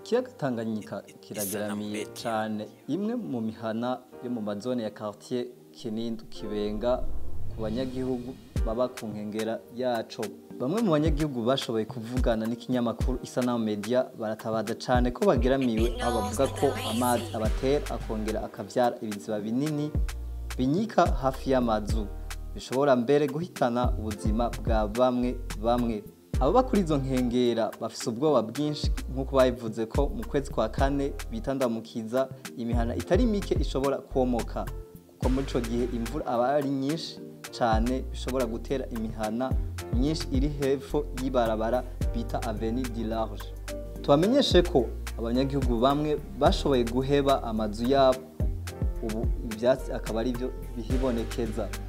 ikiyaga tanganyika kirageramiye cyane imwe mu mihana yo mu mazone ya quartier kinindo kibenga ku banyagihugu baba ku nkengera yaco bamwe mu banyagihugu bashoboye kuvugana n'ikinyamakuru isanamu media baratabaza cyane ko bageramiwe aho bavuga ko amazi abatera akongera akavyara ibiziba binini binyika hafi y'amazu bishobora mbere guhitana ubuzima bwa bamwe bamwe ababa kuri izo nkengera bafise ubwoba bwinshi nk'uko babivuze ko mu kwezi kwa kane bitandamukiza imihana itari mike ishobora komoka kuko muri ico gihe imvura aba ari nyinshi cane bishobora gutera imihana myinshi iri hepfo y'ibarabara bita avenue du large tubamenyeshe ko abanyagihugu bamwe bashoboye guheba amazu yabo ubu ivyatsi akaba ari byo bihibonekeza